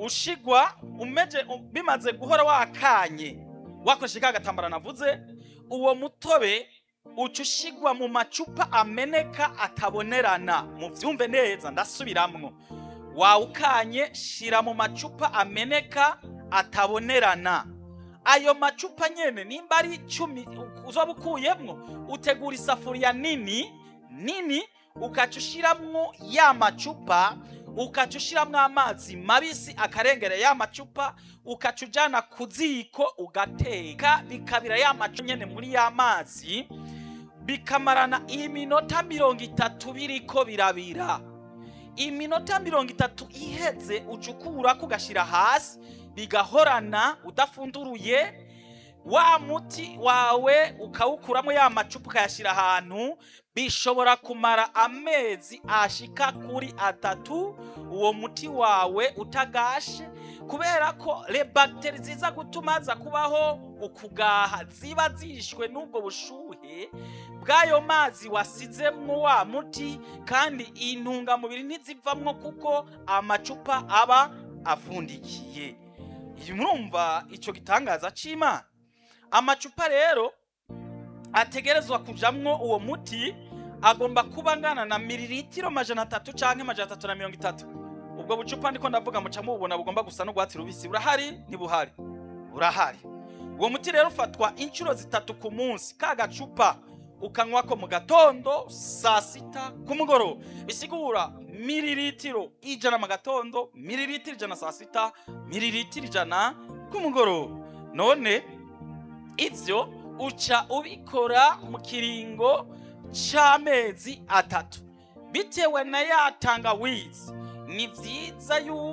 ushigwa umeje u- bimaze guhora wakanye wakoresheje ka gatambara navuze uwo mutobe uca ushigwa mu macupa ameneka atabonerana muvyumve neza ndasubiramwo wawukanye shira mu macupa ameneka atabonerana ayo macupa nyene nimba ari icumi uzoba ukuyemwo utegura isafuriya nini nini ukaca ushiramwo ya macupa ukaca ushiramwo amazi mabisi akarengera ya macupa ukaca ujana ku ziko ugateka bikabira ya macupa nyene muri ya mazi bikamarana iminota mirongo itatu biriko birabira iminota mirongo itatu iheze uca ukurako ugashira hasi bigahorana udafunduruye wa muti wawe ukawukuramo ya macupa ukayashyira ahantu bishobora kumara amezi ashika kuri atatu uwo muti wawe utagashe kubera ko rebagiteri ziza gutuma haza kubaho ukugaha ziba zishwe n'ubwo bushuhe bw'ayo mazi wasizemwo wa muti kandi intungamubiri ntizivamwo kuko amacupa aba afundikiye iyi murumva icyo gitangaza c'imana amacupa rero ategerezwa kujamwo uwo muti agomba kuba angana na miliritiro majana atatu canke majana atatu na mirongo itatu ubwo bucupa ndiko ndavuga muca mububona bugomba gusa n'urwatsi rubisi burahari ntibuhari burahari uwo muti rero ufatwa inshuro zitatu ku munsi ka gacupa ukanywako mu gatondo saa sita ku mugoroba bisigura miliritiro ijana mu gatondo miliritiro ijana saa sita miliritiro ijana ku mugoroba none ivyo uca ubikora mu kiringo c'amezi atatu bitewe na ya tangawizi ni vyiza yuko